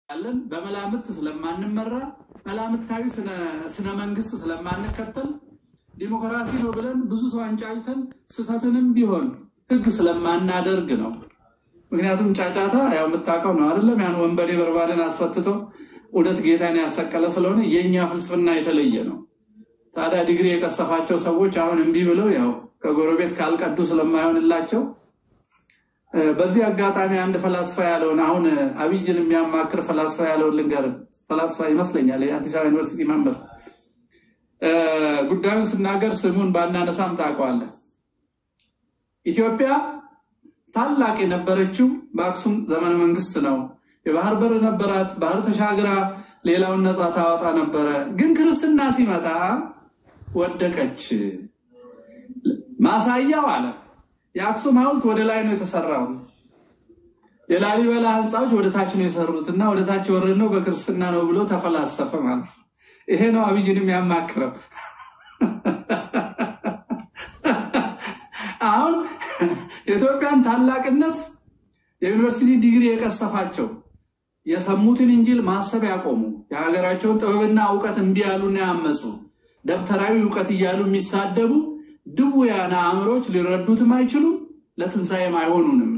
ያለን በመላምት ስለማንመራ መላምታዊ ስነ መንግስት ስለማንከተል ዲሞክራሲ ነው ብለን ብዙ ሰው አንጫጭተን ስህተትንም ቢሆን ህግ ስለማናደርግ ነው። ምክንያቱም ጫጫታ ያው የምታውቀው ነው አይደለም? ያን ወንበዴ በርባንን አስፈትቶ እውነት ጌታን ያሰቀለ ስለሆነ የእኛ ፍልስፍና የተለየ ነው። ታዲያ ዲግሪ የቀሰፋቸው ሰዎች አሁን እምቢ ብለው ያው ከጎረቤት ካልቀዱ ስለማይሆንላቸው በዚህ አጋጣሚ አንድ ፈላስፋ ያለውን አሁን አብይን የሚያማክር ፈላስፋ ያለውን ልንገር። ፈላስፋ ይመስለኛል የአዲስ አበባ ዩኒቨርሲቲ መምህር። ጉዳዩን ስናገር ስሙን ባናነሳም ታውቀዋለህ። ኢትዮጵያ ታላቅ የነበረችው በአክሱም ዘመነ መንግስት ነው። የባህር በር ነበራት። ባህር ተሻግራ ሌላውን ነፃ ታወጣ ነበረ። ግን ክርስትና ሲመጣ ወደቀች። ማሳያው አለ የአክሱም ሐውልት ወደ ላይ ነው የተሰራው። የላሊበላ ህንፃዎች ወደ ታች ነው የሰሩት እና ወደ ታች የወረድነው በክርስትና ነው ብሎ ተፈላሰፈ ማለት ነው። ይሄ ነው አብይንም ያማክረው። አሁን የኢትዮጵያን ታላቅነት የዩኒቨርሲቲ ዲግሪ የቀሰፋቸው የሰሙትን እንጂል ማሰብ ያቆሙ የሀገራቸውን ጥበብና እውቀት እምቢ ያሉና ያመፁ ደብተራዊ እውቀት እያሉ የሚሳደቡ ድውያነ አእምሮች ሊረዱትም አይችሉም፣ ለትንሣኤም አይሆኑንም።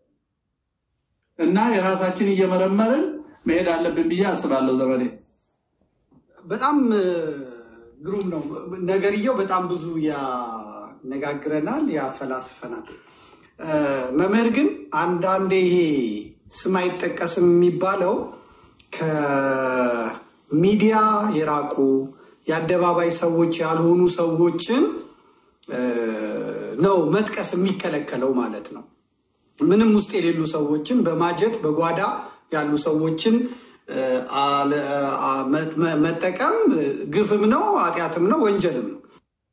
እና የራሳችን እየመረመርን መሄድ አለብን ብዬ አስባለሁ። ዘመዴ በጣም ግሩም ነው ነገርየው። በጣም ብዙ ያነጋግረናል፣ ያፈላስፈናል። መምህር ግን አንዳንዴ ይሄ ስም አይጠቀስም የሚባለው ከሚዲያ የራቁ የአደባባይ ሰዎች ያልሆኑ ሰዎችን ነው መጥቀስ የሚከለከለው ማለት ነው። ምንም ውስጥ የሌሉ ሰዎችን በማጀት በጓዳ ያሉ ሰዎችን መጠቀም ግፍም ነው፣ ኃጢአትም ነው፣ ወንጀልም ነው።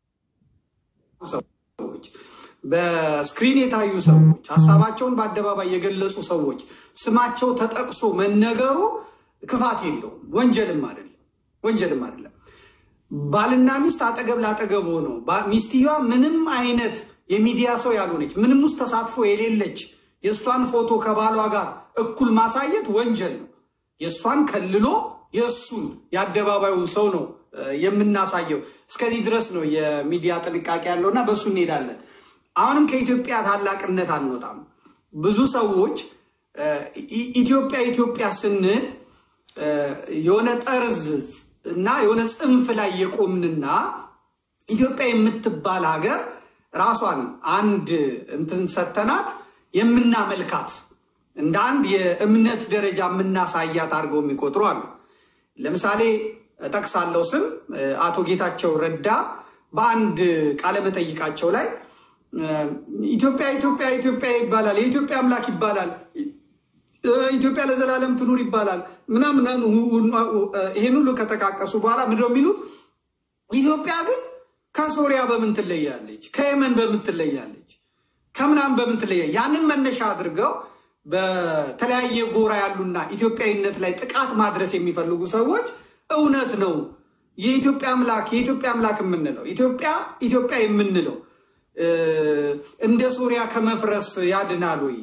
ሰዎች በስክሪን የታዩ ሰዎች ሀሳባቸውን በአደባባይ የገለጹ ሰዎች ስማቸው ተጠቅሶ መነገሩ ክፋት የለውም፣ ወንጀልም አይደለም፣ ወንጀልም አይደለም። ባልና ሚስት አጠገብ ላጠገብ ሆነው ሚስትየዋ ምንም አይነት የሚዲያ ሰው ያልሆነች ምንም ውስጥ ተሳትፎ የሌለች የእሷን ፎቶ ከባሏ ጋር እኩል ማሳየት ወንጀል ነው። የእሷን ከልሎ የእሱን የአደባባዩ ሰው ነው የምናሳየው። እስከዚህ ድረስ ነው የሚዲያ ጥንቃቄ ያለው እና በእሱ እንሄዳለን። አሁንም ከኢትዮጵያ ታላቅነት አንወጣም። ብዙ ሰዎች ኢትዮጵያ ኢትዮጵያ ስንል የሆነ ጠርዝ እና የሆነ ጽንፍ ላይ የቆምንና ኢትዮጵያ የምትባል ሀገር ራሷን አንድ እንትን ሰተናት የምናመልካት እንደ አንድ የእምነት ደረጃ የምናሳያት አድርገው የሚቆጥሩ አሉ። ለምሳሌ ጠቅሳለው ስም አቶ ጌታቸው ረዳ በአንድ ቃለመጠይቃቸው ላይ ኢትዮጵያ ኢትዮጵያ ኢትዮጵያ ይባላል፣ የኢትዮጵያ አምላክ ይባላል፣ ኢትዮጵያ ለዘላለም ትኑር ይባላል ምናምን ይሄን ሁሉ ከጠቃቀሱ በኋላ ምንድን ነው የሚሉት? ኢትዮጵያ ግን ከሶሪያ በምን ትለያለች? ከየመን በምን ትለያለች? ከምናምን በምን ትለያለች? ያንን መነሻ አድርገው በተለያየ ጎራ ያሉና ኢትዮጵያዊነት ላይ ጥቃት ማድረስ የሚፈልጉ ሰዎች እውነት ነው የኢትዮጵያ አምላክ የኢትዮጵያ አምላክ የምንለው ኢትዮጵያ ኢትዮጵያ የምንለው እንደ ሶሪያ ከመፍረስ ያድናል ወይ?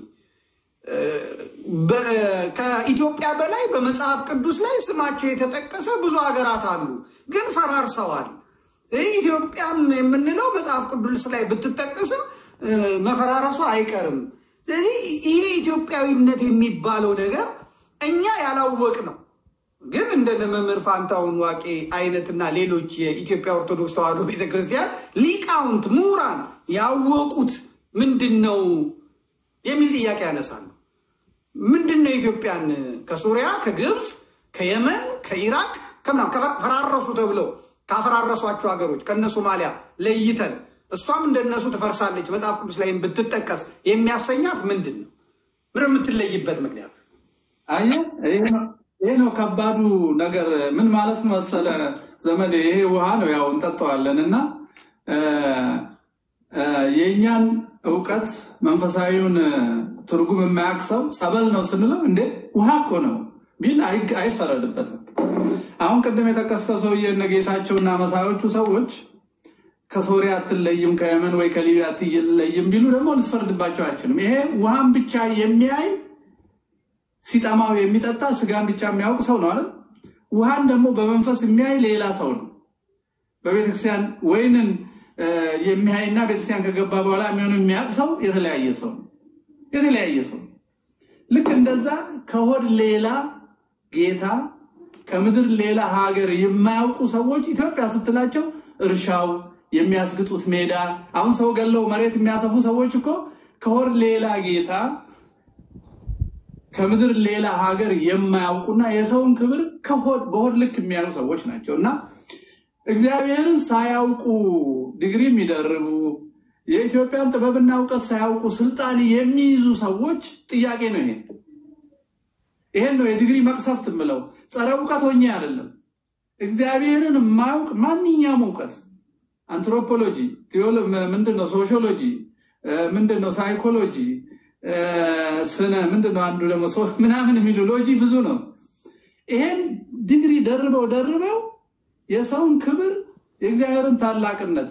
ከኢትዮጵያ በላይ በመጽሐፍ ቅዱስ ላይ ስማቸው የተጠቀሰ ብዙ ሀገራት አሉ፣ ግን ፈራርሰዋል። ኢትዮጵያም የምንለው መጽሐፍ ቅዱስ ላይ ብትጠቀስም መፈራረሱ አይቀርም። ስለዚህ ይሄ ኢትዮጵያዊነት የሚባለው ነገር እኛ ያላወቅ ነው። ግን እንደ መምህር ፋንታሁን ዋቄ አይነትና ሌሎች የኢትዮጵያ ኦርቶዶክስ ተዋሕዶ ቤተክርስቲያን ሊቃውንት ምሁራን ያወቁት ምንድን ነው የሚል ጥያቄ ያነሳሉ። ምንድን ነው ኢትዮጵያን ከሱሪያ፣ ከግብፅ፣ ከየመን፣ ከኢራቅ ከምናምን ከፈራረሱ ተብለው ካፈራረሷቸው ሀገሮች ከነ ሶማሊያ ለይተን እሷም እንደነሱ ትፈርሳለች መጽሐፍ ቅዱስ ላይም ብትጠቀስ የሚያሰኛት ምንድን ነው? ምን የምትለይበት ምክንያት? አየህ፣ ይሄ ነው ከባዱ ነገር። ምን ማለት መሰለ ዘመድ፣ ይሄ ውሃ ነው ያው እንጠጣዋለን እና የእኛን እውቀት መንፈሳዊውን ትርጉም የማያውቅ ሰው ጸበል ነው ስንለው እንዴ ውሃ እኮ ነው ቢል አይፈረድበትም። አሁን ቅድም የጠቀስከው ሰውዬ እነ ጌታቸውና መሳዮቹ ሰዎች ከሶሪያ አትለይም ከየመን ወይ ከሊቢያ አትለይም ቢሉ ደግሞ ልትፈርድባቸው አይችልም። ይሄ ውሃን ብቻ የሚያይ ሲጠማው የሚጠጣ ስጋን ብቻ የሚያውቅ ሰው ነው አይደል? ውሃን ደግሞ በመንፈስ የሚያይ ሌላ ሰው ነው። በቤተክርስቲያን ወይንን የሚያይና ቤተክርስቲያን ከገባ በኋላ የሚሆን የሚያውቅ ሰው የተለያየ ሰው ነው። የተለያየ ሰው ነው። ልክ እንደዛ ከሆድ ሌላ ጌታ ከምድር ሌላ ሀገር የማያውቁ ሰዎች ኢትዮጵያ ስትላቸው እርሻው የሚያስግጡት ሜዳ አሁን ሰው ገለው መሬት የሚያሰፉ ሰዎች እኮ ከሆድ ሌላ ጌታ ከምድር ሌላ ሀገር የማያውቁና የሰውን ክብር ከሆድ በሆድ ልክ የሚያዩ ሰዎች ናቸው እና እግዚአብሔርን ሳያውቁ ዲግሪ የሚደርቡ የኢትዮጵያን ጥበብና እውቀት ሳያውቁ ስልጣን የሚይዙ ሰዎች ጥያቄ ነው ይሄ። ይሄን ነው የዲግሪ መቅሰፍት የምለው። ጸረ እውቀት ሆኜ አይደለም። እግዚአብሔርን የማያውቅ ማንኛውም እውቀት አንትሮፖሎጂ፣ ምንድን ነው ሶሺዮሎጂ፣ ምንድን ነው ሳይኮሎጂ፣ ስነ ምንድን ነው አንዱ ደግሞ ምናምን የሚሉ ሎጂ ብዙ ነው። ይሄን ዲግሪ ደርበው ደርበው የሰውን ክብር የእግዚአብሔርን ታላቅነት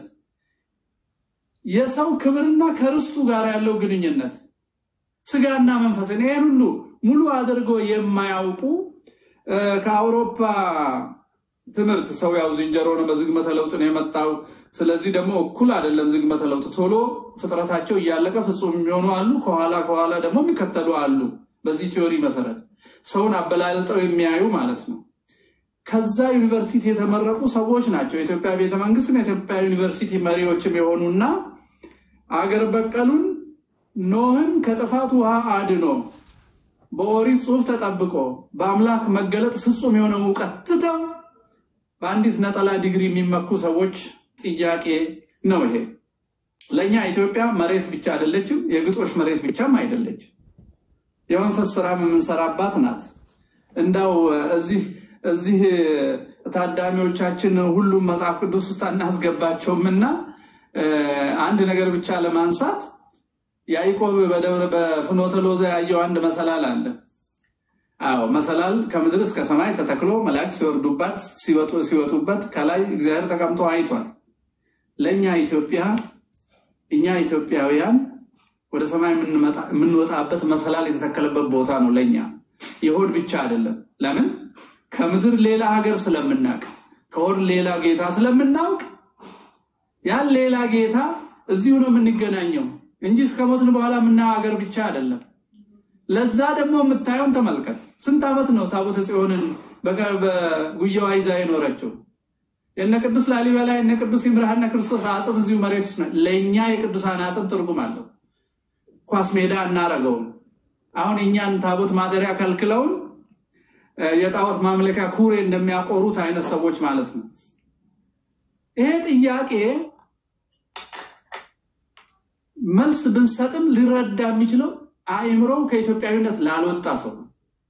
የሰው ክብርና ከርስቱ ጋር ያለው ግንኙነት ስጋና መንፈስን ይሄን ሁሉ ሙሉ አድርገው የማያውቁ ከአውሮፓ ትምህርት ሰው ያው ዝንጀሮ ነው፣ በዝግመተ ለውጥ ነው የመጣው። ስለዚህ ደግሞ እኩል አይደለም ዝግመተ ለውጥ። ቶሎ ፍጥረታቸው እያለቀ ፍጹም የሚሆኑ አሉ፣ ከኋላ ከኋላ ደግሞ የሚከተሉ አሉ። በዚህ ቲዮሪ መሰረት ሰውን አበላልጠው የሚያዩ ማለት ነው። ከዛ ዩኒቨርሲቲ የተመረቁ ሰዎች ናቸው። የኢትዮጵያ ቤተመንግስትም የኢትዮጵያ ዩኒቨርሲቲ መሪዎችም የሆኑና አገር በቀሉን ኖህን ከጥፋት ውሃ አድኖ በኦሪት ጽሑፍ ተጠብቆ በአምላክ መገለጥ ፍጹም የሆነ እውቀት ትተው በአንዲት ነጠላ ዲግሪ የሚመኩ ሰዎች ጥያቄ ነው ይሄ። ለእኛ ኢትዮጵያ መሬት ብቻ አይደለችም፣ የግጦሽ መሬት ብቻም አይደለችም። የመንፈስ ስራም የምንሰራባት ናት። እንዳው እዚህ እዚህ ታዳሚዎቻችን ሁሉም መጽሐፍ ቅዱስ ውስጥ አናስገባቸውም እና አንድ ነገር ብቻ ለማንሳት ያዕቆብ በደብረ በፍኖተ ሎዛ ያየው አንድ መሰላል አለ። አዎ መሰላል ከምድር እስከ ሰማይ ተተክሎ መላእክት ሲወርዱባት ሲወጡበት ከላይ እግዚአብሔር ተቀምጦ አይቷል። ለእኛ ኢትዮጵያ እኛ ኢትዮጵያውያን ወደ ሰማይ የምንወጣበት መሰላል የተተከለበት ቦታ ነው። ለእኛ የሆድ ብቻ አይደለም። ለምን? ከምድር ሌላ ሀገር ስለምናውቅ ከሆድ ሌላ ጌታ ስለምናውቅ ያን ሌላ ጌታ እዚሁ ነው የምንገናኘው እንጂ እስከ ሞትን በኋላ የምናየው ሀገር ብቻ አይደለም። ለዛ ደግሞ የምታየውን ተመልከት። ስንት ዓመት ነው ታቦተ ጽዮንን በጉያዋ ይዛ የኖረችው? የነ ቅዱስ ላሊበላ የነ ቅዱስ ይምርሃነ ክርስቶስ አጽም እዚሁ መሬት ውስጥ ነው። ለእኛ የቅዱሳን አጽም ትርጉም አለው። ኳስ ሜዳ እናረገውም። አሁን እኛን ታቦት ማደሪያ ከልክለውን የጣዖት ማምለኪያ ኩሬ እንደሚያቆሩት አይነት ሰዎች ማለት ነው። ይሄ ጥያቄ መልስ ብንሰጥም ሊረዳ የሚችለው አእምሮው ከኢትዮጵያዊነት ላልወጣ ሰው ነው።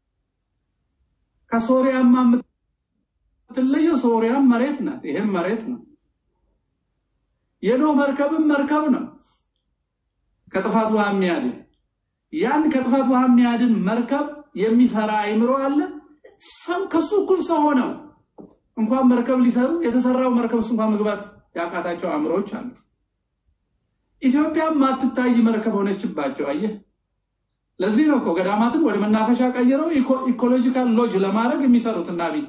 ከሶሪያማ የምትለየው ሶሪያም መሬት ናት፣ ይሄም መሬት ነው። የኖህ መርከብም መርከብ ነው፣ ከጥፋት ውሃ የሚያድን ያን ከጥፋት ውሃ የሚያድን መርከብ የሚሰራ አእምሮ አለ። ሰው ከሱ እኩል ሰው ሆነው እንኳን መርከብ ሊሰሩ የተሰራው መርከብ ውስጥ እንኳን መግባት ያቃታቸው አእምሮዎች አሉ። ኢትዮጵያ ማትታይ መርከብ ሆነችባቸው። አየህ፣ ለዚህ ነው እኮ ገዳማትን ወደ መናፈሻ ቀይረው ኢኮሎጂካል ሎጅ ለማድረግ የሚሰሩት እና አብይ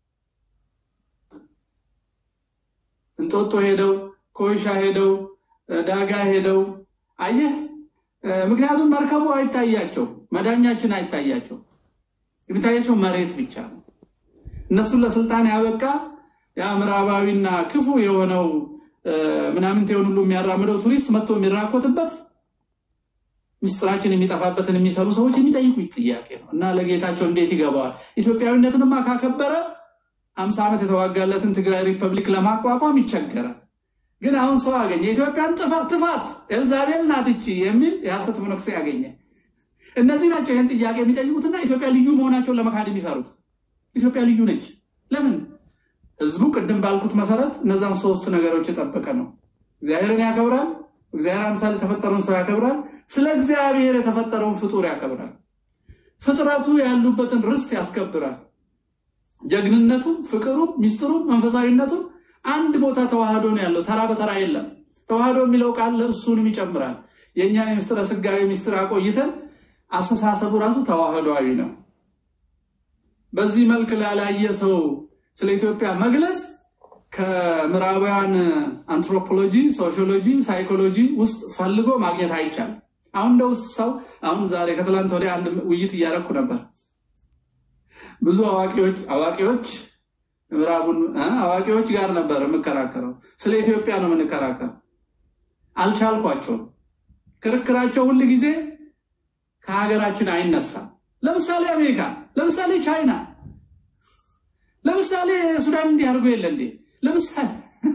እንጦጦ ሄደው ኮይሻ ሄደው ዳጋ ሄደው አየህ። ምክንያቱም መርከቡ አይታያቸው፣ መዳኛችን አይታያቸው፣ የሚታያቸው መሬት ብቻ ነው። እነሱን ለስልጣን ያበቃ ያ ምዕራባዊና ክፉ የሆነው ምናምን ቴውን ሁሉ የሚያራምደው ቱሪስት መጥቶ የሚራኮትበት ምስጢራችን የሚጠፋበትን የሚሰሩ ሰዎች የሚጠይቁት ጥያቄ ነው እና ለጌታቸው እንዴት ይገባዋል? ኢትዮጵያዊነትንማ ካከበረ ሀምሳ ዓመት የተዋጋለትን ትግራይ ሪፐብሊክ ለማቋቋም ይቸገራል። ግን አሁን ሰው አገኘ። ኢትዮጵያን ጥፋት ጥፋት ኤልዛቤል ናት እቺ የሚል የሐሰት መነኩሴ ያገኘ። እነዚህ ናቸው ይህን ጥያቄ የሚጠይቁትና ኢትዮጵያ ልዩ መሆናቸውን ለመካድ የሚሰሩት። ኢትዮጵያ ልዩ ነች። ለምን? ህዝቡ ቅድም ባልኩት መሰረት እነዛን ሶስት ነገሮች የጠበቀ ነው። እግዚአብሔርን ያከብራል። እግዚአብሔር አምሳል የተፈጠረውን ሰው ያከብራል። ስለ እግዚአብሔር የተፈጠረውን ፍጡር ያከብራል። ፍጥረቱ ያሉበትን ርስት ያስከብራል። ጀግንነቱ፣ ፍቅሩ፣ ሚስጥሩ፣ መንፈሳዊነቱ አንድ ቦታ ተዋህዶ ነው ያለው። ተራ በተራ የለም። ተዋህዶ የሚለው ቃል እሱንም ይጨምራል። የእኛን የምስጢረ ስጋዊ ሚስጥር አቆይተን አስተሳሰቡ ራሱ ተዋህዶዊ ነው። በዚህ መልክ ላላየ ሰው ስለ ኢትዮጵያ መግለጽ ከምዕራባውያን አንትሮፖሎጂ፣ ሶሺዮሎጂ፣ ሳይኮሎጂ ውስጥ ፈልጎ ማግኘት አይቻልም። አሁን እንደ ውስጥ ሰው አሁን ዛሬ ከትላንት ወዲያ አንድ ውይይት እያደረኩ ነበር። ብዙ አዋቂዎች አዋቂዎች ምዕራቡን አዋቂዎች ጋር ነበር የምከራከረው። ስለ ኢትዮጵያ ነው የምንከራከረው። አልቻልኳቸውም። ክርክራቸው ሁል ጊዜ ከሀገራችን አይነሳም። ለምሳሌ አሜሪካ፣ ለምሳሌ ቻይና፣ ለምሳሌ ሱዳን እንዲህ አድርጎ የለ እንዴ? ለምሳሌ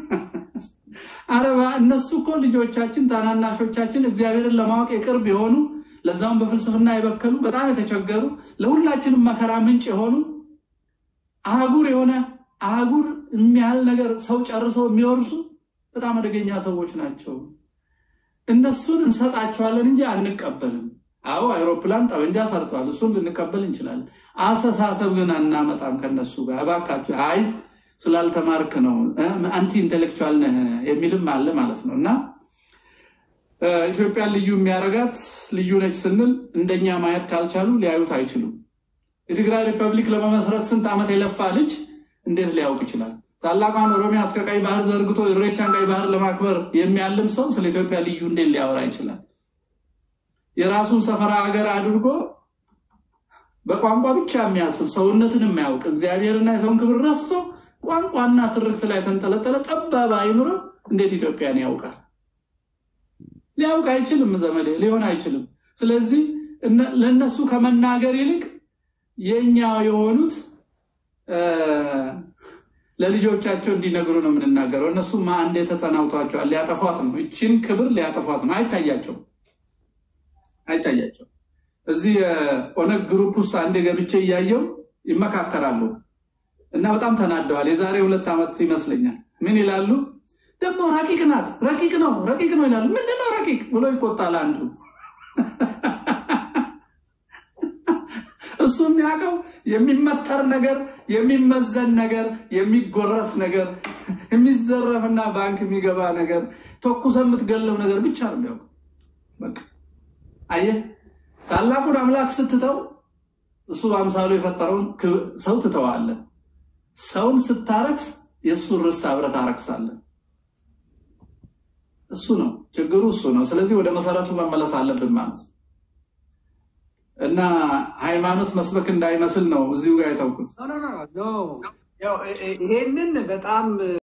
አረባ እነሱ እኮ ልጆቻችን ታናናሾቻችን እግዚአብሔርን ለማወቅ የቅርብ የሆኑ ለዛም በፍልስፍና የበከሉ በጣም የተቸገሩ ለሁላችንም መከራ ምንጭ የሆኑ አህጉር የሆነ አህጉር የሚያህል ነገር ሰው ጨርሰው የሚወርሱ በጣም አደገኛ ሰዎች ናቸው። እነሱን እንሰጣቸዋለን እንጂ አንቀበልም። አዎ አይሮፕላን ጠመንጃ ሰርተዋል፣ እሱን ልንቀበል እንችላለን። አስተሳሰብ ግን አናመጣም ከነሱ ጋር። እባካቸው አይ ስላልተማርክ ነው አንቲ ኢንቴሌክቹዋል ነህ የሚልም አለ ማለት ነው። እና ኢትዮጵያን ልዩ የሚያደርጋት ልዩ ነች ስንል እንደኛ ማየት ካልቻሉ ሊያዩት አይችሉም። የትግራይ ሪፐብሊክ ለመመስረት ስንት ዓመት የለፋ ልጅ እንዴት ሊያውቅ ይችላል? ታላቋን ኦሮሚያ እስከ ቀይ ባህር ዘርግቶ ኢሬቻን ቀይ ባህር ለማክበር የሚያልም ሰው ስለ ኢትዮጵያ ልዩ እንዴት ሊያወራ ይችላል? የራሱን ሰፈራ ሀገር አድርጎ በቋንቋ ብቻ የሚያስብ ሰውነትን የማያውቅ እግዚአብሔርና የሰውን ክብር ረስቶ ቋንቋና ትርክት ላይ ተንጠለጠለ ጠባብ አይኑሮ እንዴት ኢትዮጵያን ያውቃል? ሊያውቅ አይችልም። ዘመዴ ሊሆን አይችልም። ስለዚህ ለእነሱ ከመናገር ይልቅ የእኛ የሆኑት ለልጆቻቸው እንዲነግሩ ነው የምንናገረው። እነሱም አንዴ ተጸናውቷቸዋል። ሊያጠፏት ነው፣ ይችን ክብር ሊያጠፏት ነው። አይታያቸው አይታያቸው። እዚህ የኦነግ ግሩፕ ውስጥ አንዴ ገብቼ እያየው ይመካከራሉ እና በጣም ተናደዋል። የዛሬ ሁለት ዓመት ይመስለኛል። ምን ይላሉ ደግሞ ረቂቅ ናት፣ ረቂቅ ነው፣ ረቂቅ ነው ይላሉ። ምንድነው ረቂቅ ብሎ ይቆጣል አንዱ። እሱ የሚያውቀው የሚመተር ነገር፣ የሚመዘን ነገር፣ የሚጎረስ ነገር፣ የሚዘረፍና ባንክ የሚገባ ነገር፣ ተኩሰ የምትገለው ነገር ብቻ ነው የሚያውቀው። በቃ አየህ፣ ታላቁን አምላክ ስትተው እሱ በአምሳሉ የፈጠረውን ሰው ትተዋለን። ሰውን ስታረክስ የእሱን ርስት አብረህ ታረክሳለህ። እሱ ነው ችግሩ፣ እሱ ነው። ስለዚህ ወደ መሰረቱ መመለስ አለብን ማለት ነው። እና ሃይማኖት መስበክ እንዳይመስል ነው እዚሁ ጋር የተውኩት። ይሄንን በጣም